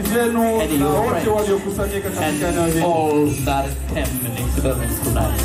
zenu And na your wote friends. waliokusanyika katika eneo and hili. all that came in experience tonight.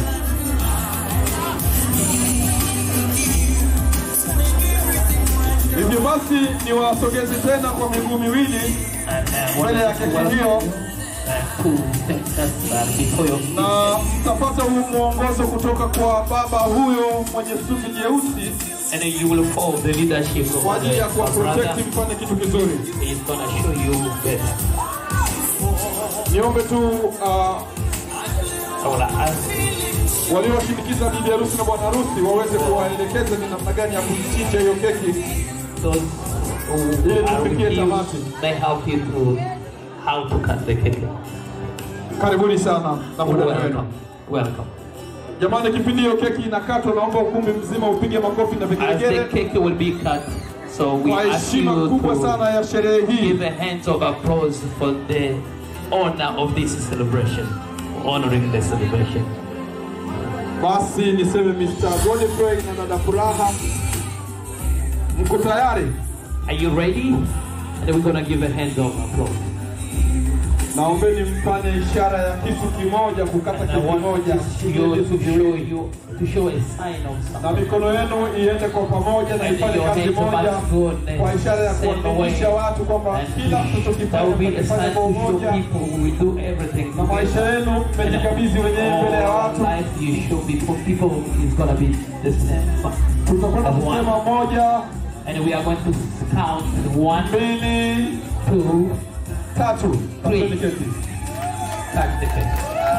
Hivyo basi niwasogeze tena kwa miguu miwili And uh, mbele ya wanted to keki welcome hiyo uh, to take us uh, before your feet. na mtapata huu mwongozo kutoka kwa baba huyo mwenye suti nyeusi And you will follow the leadership of kwa ajili ya our brother. kuwaprotect mfanye kitu kizuri. He's gonna show you better. Niombe tu uh, I wanna ask waliowashindikiza bibi harusi na bwana harusi waweze kuwaelekeza ni namna gani ya kuichinja hiyo keki those ili who are tufikie with you, tamati. they help you to how to cut the cake. Karibuni sana na muda wenu. Welcome. Welcome. Jamani, kipindi hiyo keki inakatwa, naomba ukumbi mzima upige makofi na As the vigelegele cake will be cut, so we kwa ask heshima you kubwa sana to ya sherehe hii. give a hands of applause for the honor of this celebration, honoring the celebration. Basi niseme Mr. Godfrey na dada Furaha, mko tayari? Are you ready? And we're gonna give a hand of applause. Naombeni mfanye ishara ya kisu kimoja kukata And I kisu want kimoja to show, to show you to show a sign of na something. mikono yenu iende kwa pamoja na And ifanye your kazi hands moja must go the kwa ishara ya same way. kuwaelimisha watu kwamba And kila mtu that will be tukifanya a tukifanya sign kwa to show umoja people we do everything na maisha together. yenu And mmejikabidhi wenyewe mbele ya all watu. life you show before people is gonna be the same. Tutakwenda As one. kusema moja, And we are going to count one, mbili, two, tatu. Three. Asante keki. cut the cake.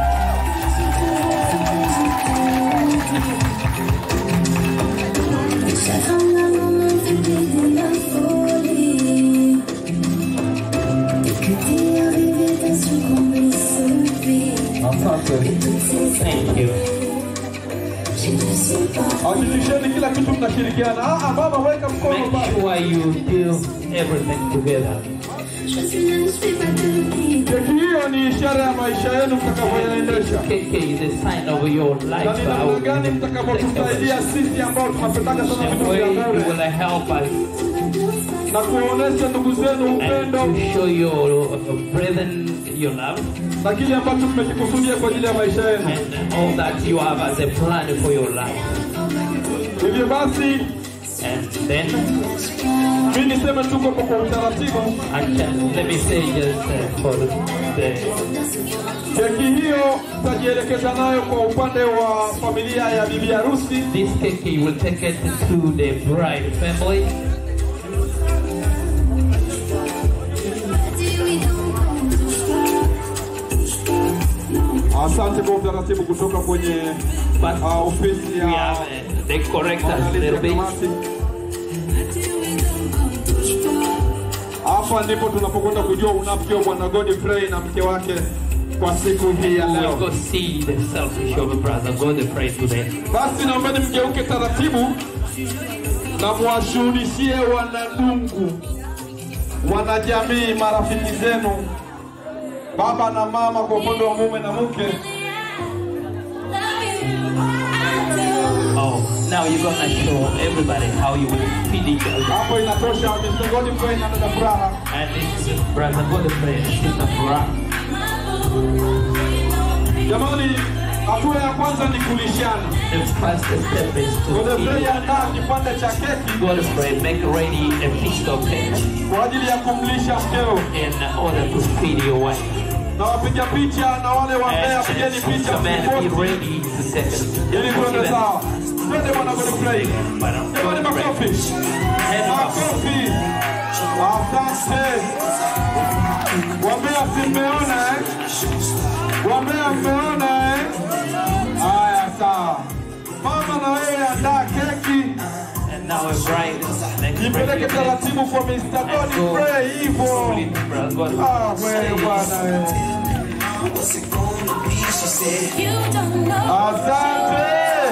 Chaque moment fait de la folie Dès que t'es arrivé, t'as su combler ce vide Asante. Toutes ces Thank you. je ne sais pas Hakikisheni kila kitu mnashirikiana. Ah, ah, baba weka mkono Make baba. sure you do everything together. Je suis là, je fais pas de vide Keki hiyo ni ishara ya maisha yenu mtakavyoyaendesha. KK is a sign of your Na life. ni namna gani mtakavyotusaidia sisi ambao tunapendaka sana The vitu way vya you bure will help us na kuwaonesha ndugu zenu and upendo to show your brethren your love na kile ambacho mmekikusudia kwa ajili ya maisha yenu. and all that you have as a plan for your life. Hivyo basi, And then, mi niseme tu kwamba kwa utaratibu, I can, let me say just uh, for the, keki hiyo tutajielekeza nayo kwa upande wa familia ya bibi harusi this cake you will take it to the bride family. Dis oui donc on touche pas Asante kwa utaratibu kutoka kwenye But uh, ofisi we ya have uh, the correctors a maandalizi ya little bit. kamati. Hapa ndipo tunapokwenda kujua unafiki wa bwana Godfrey na mke wake kwa siku hii ya We'll leo. go see the selfish of a brother. God the pray today. Basi naombeni mgeuke taratibu na muwashuhudishie wanadungu, wanajamii, marafiki zenu, baba na mama, kwa upande wa mume na mke, Oh, now you're gonna show everybody how you will feed each other. hapo inatosha. Mr. Godfrey na dada Furaha, And it's brother God the pray and sister Flora. jamani, hatua ya kwanza ni kulishana. The first step is to Godfrey feed. andaa kipande cha keki God pray, make ready a feast of cake kwa ajili ya kumlisha mkeo, in order to feed your wife. na wapiga picha na wale wambea, And pigeni uh, picha so man, be msiposti, ready to take it. ili tuende sawa. Twende bwana Godfrey, jamani, makofi. Makofi. Asante. Wambea si mmeona eh? Wambea mmeona eh? Haya sawa. Mama na wewe andaa keki, And now a bride, next ipeleke bride, taratibu kwa Mr. Godfrey hivyo. Slowly, brother God. Ah, wewe bwana wewe. You don't know Asante.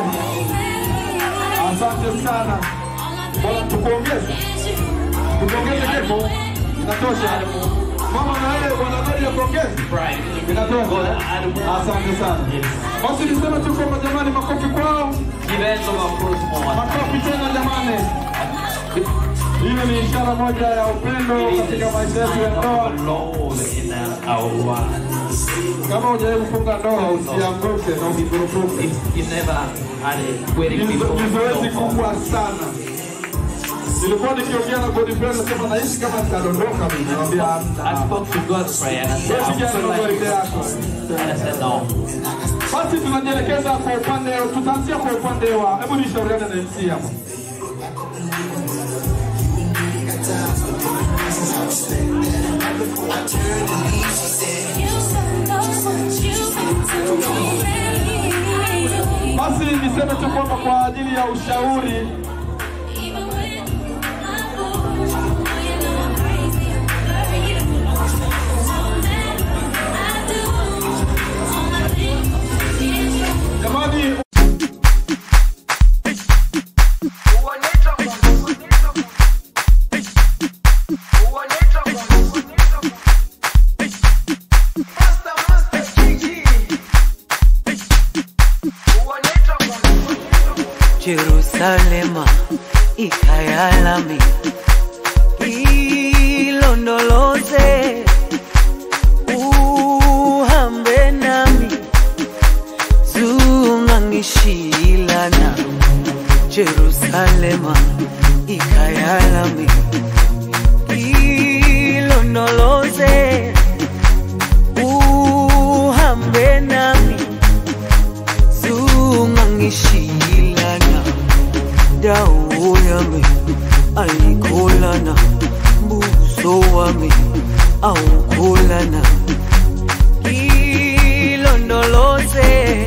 Asante sana. Bwana tukuongeze. Tukuongeze keko. Inatosha. Mama na wewe bwana Godi akuongeze. Bride. Inatosha. God, add one. Asante sana. Yes. Basi niseme tu kwamba jamani, makofi kwao, Give hands of applause more. makofi tena jamani. Hili ni ishara moja ya upendo It is katika a maisha yetu ya sign ndoa. of love in our lives. Kama hujawahi kufunga ndoa, usianguke na usikurupuke. If you never had a wedding Ni before, ni zoezi don't fall. kubwa sana. Nilikuwa nikiongea na Godfrey nasema nahisi kama nitadondoka mimi. Namwambia I hamna. spoke to Godfrey and I said, Wewe I'm kijana so na like mwelekeo this. yako. And I said, no. Basi tunajielekeza kwa upande, tutaanzia kwa upande wa, hebu nishauriane na MC hapa. Basi niseme tu kwamba kwa ajili ya ushauri jamani, Jerusalema ikayalami ilondoloze uhambe nami zungangishilana Jerusalema ikayalami ilondoloze uhambe nami zungangishilana dawo yami ayikholana buso wami awukholana ilondoloze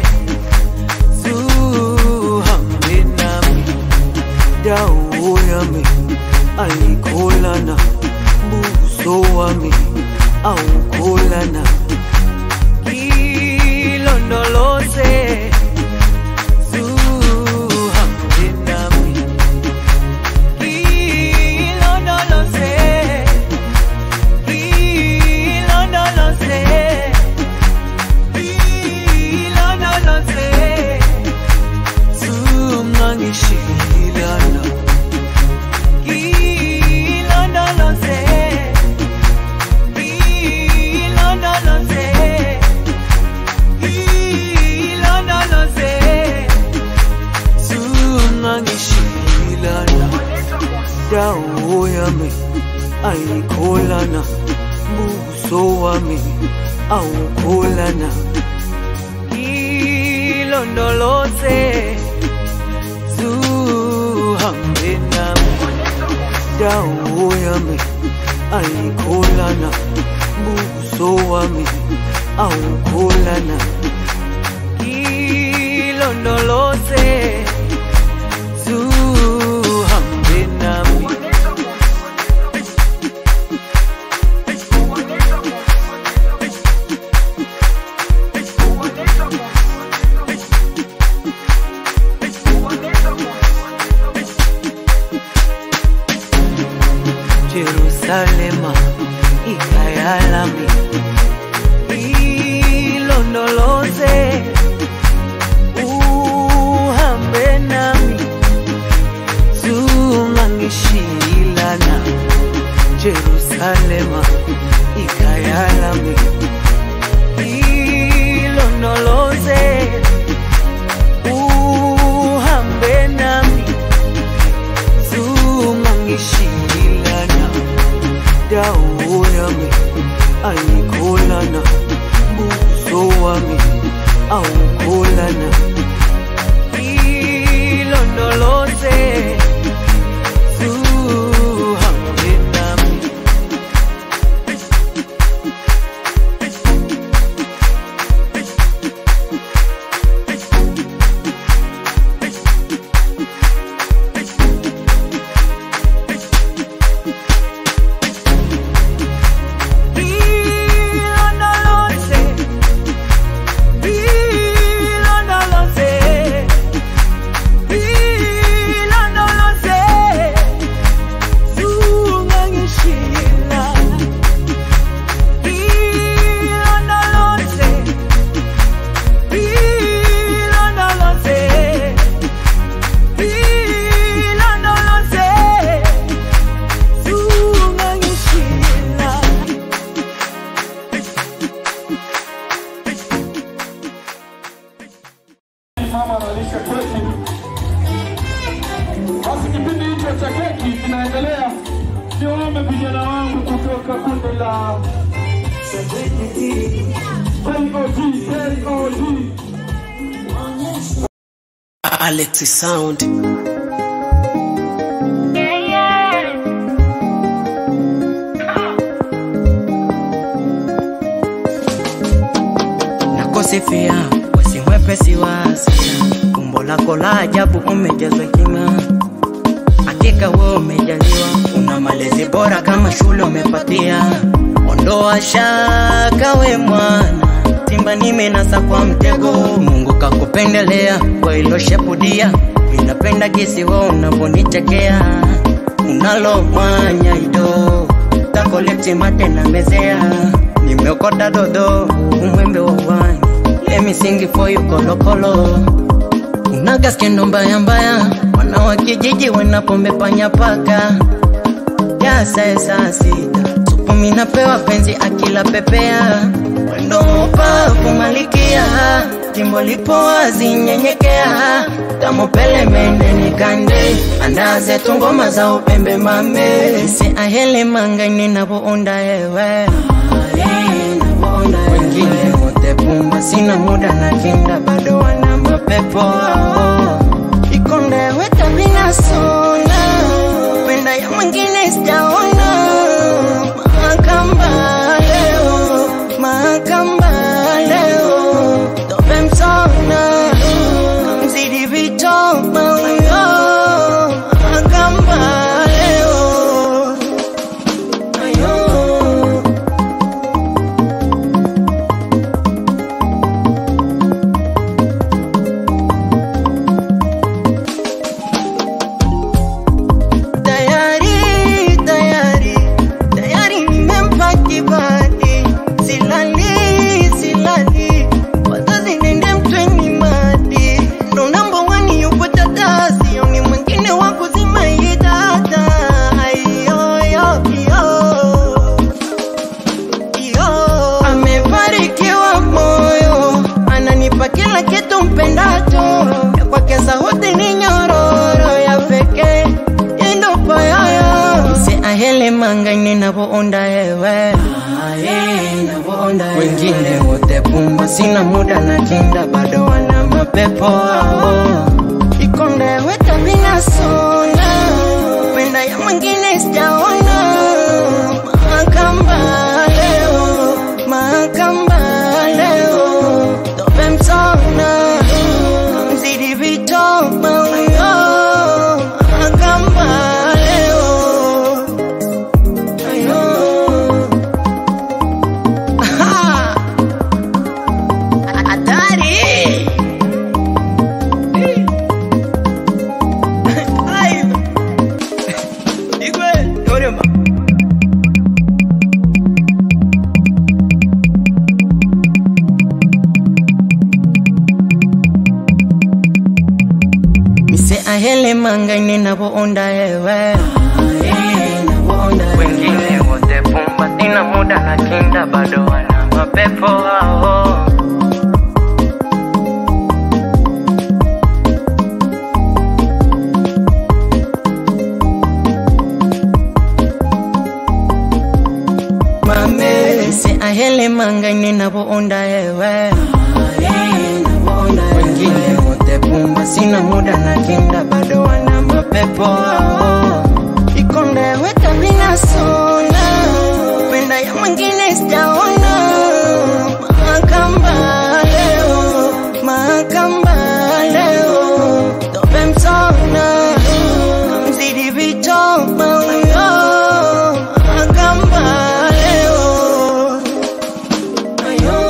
zuhambe nami dawo yami ayikholana buso wami awukholana ilondoloze zuhambe nami ilondoloze ilondoloze ilondoloze zungangishilana ilondoloze ilondoloze ilondoloze zungangishilana dawo yami ayikholana buso wami awukholana ilondoloze zuhambe nami dawo yami ayikholana buso wami awukholana ilondoloze zuhambe nami Jerusalema ikayalami ilondoloze uhambe nami zungangishilana Jerusalema ikayalami ilondoloze uhambe nami zungangishilana dawo yami ayikholana buso wami awukholana ilondoloze zuhambe nami ilondoloze ilondoloze Basi kipindi hicho cha keki kinaendelea, niwaombe vijana wangu kutoka kundi la KOG, KOG. Alex Sound. nakosifia wesi mwepesi wa hasira umbo lako la ajabu umejazwa hekima hakika we umejaliwa una malezi bora kama shule umepatia ondoa shaka we mwana simba nimenasa kwa mtego mungu kakupendelea kwa ilo shepudia minapenda gisi we unavyonichekea unalo mwanya ido takoleti mate na mezea nimeokota dodo umwembe wa wani lemisingi foyu kolokolo unaga skendo mbaya mbaya wana wa kijiji wanapombe panya paka yasaesa sita supu minapewa penzi akila pepea wendo upavu malikia jimbo lipo wazi nyenyekea kamupele mende nikande andaze tungoma za upembe mame si ahele mangaini navounda ewe wengine wote pumba sina muda na kinda bado wana mapepo ao ikonde weka vinasona penda ya mwingine sijaona makamba leo makamba leo tope msona mzidi vitoma uyo makamba leo ayo tayari tayari tayari nimempa kibali silali silali wazazi nende mtweni madi ndo namba wani yupo tata sioni mwingine wa kuzima hii data ayoyoyo yo amebarikiwa moyo ananipa kila kitu mpendacho ya kwake sauti ni nyororo ya pekee indopayoyo si ahele mangaine navoonda ewe wengine wote pumba sina muda na kinda bado wana mapepo ao ikonde weka vinasona penda ya mwingine sijaona makamba leo makamba leo tope msona mzidi vitoma uyo makamba leo ayo Aha! hatari Ay! Igwe, yorema. mise ahele mangaine navoonda ewe wengine wote pumba sina muda na kinda bado wana mapepo ao mame se ahele mangaine navoonda ewe wengine wote pumba sina muda na kinda bado wana mapepo ao ikonde weka vinasona penda ya mwingine sijaona makamba leo makamba leo tope msona mzidi vitoma uyo makamba leo ayo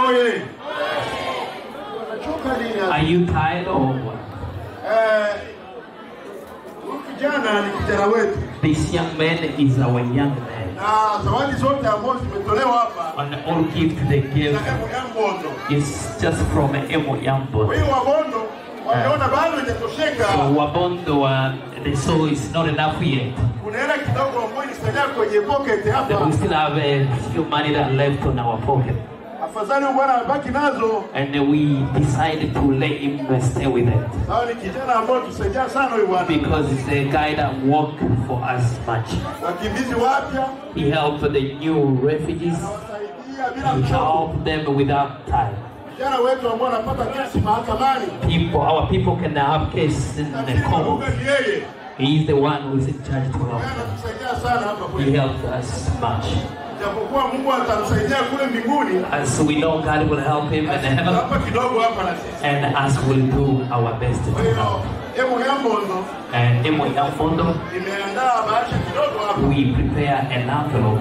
oye! Unachoka nini hapa? Are you tired or what? Eh, huyu kijana ni kijana wetu This young man is our young man. na zawadi zote ambazo zimetolewa hapa And all gift they give na Emu ya Mbondo. is just from Emo Kwa Yambo. hiyo Wabondo wameona bado So haijatosheka, Wabondo, uh, the soul is not enough yet. kuna hela kidogo ambayo ilisalia kwenye pocket That hapa. we still have a few money that left on our pocket. Afadhali huyu bwana abaki nazo. And we decided to let him stay with it. Sawa, ni kijana ambayo tusaidia sana huyu bwana. Because it's a guy that worked for us much. Wakimbizi wapya He helped the new refugees. wasaidia bila He mchogo. helped them without time. Vijana wetu ambao wanapata kesi mahakamani, People, our people can have case in the lakini court. kumbe ni yeye He is the one who is in charge to help. Yeye anatusaidia sana hapa He kwetu, helped us much. japokuwa Mungu atamsaidia kule mbinguni. As we know God will help him in heaven, Hapa kidogo hapa na sisi. and us will do our best to Kwa help. hiyo Emu ya Mbondo And in my Fondo, imeandaa bahasha kidogo hapa. we prepare an envelope.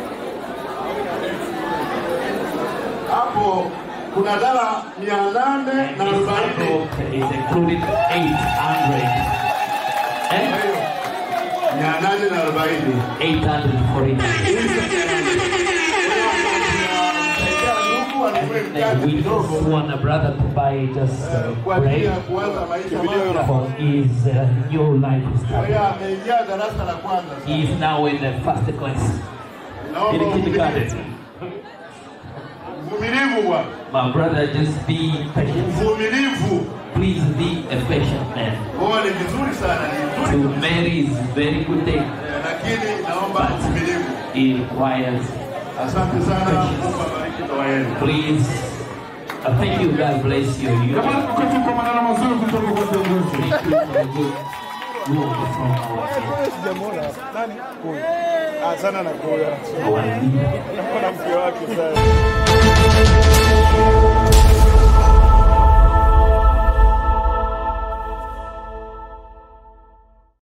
Hapo kuna dala mia nane And na this arobaini. envelope is included 800. Eh? mia nane na arobaini. 800 for it. And we just want a brother to buy just uh, kwa ajili ya bread kuanza maisha mapya. for his uh, new life Kwa start. hiyo ameingia darasa la kwanza. He is now in the first class Naomba in kindergarten. uvumilivu bwana, My brother, just be patient. uvumilivu. Please be a patient man. Oa ni vizuri sana, ni To vizuri marry is very good thing. Eh, lakini naomba uvumilivu. It requires Asante sana, Mungu abariki ndoa yenu. please. I thank you. God bless you. You Jamani, tuketi kwa maneno mazuri kutoka kwa viongozi. thank you for the good word from our, Sijamwona nani? Huyu. Ah, sana na huyu. our leader. Naona mke wake sana.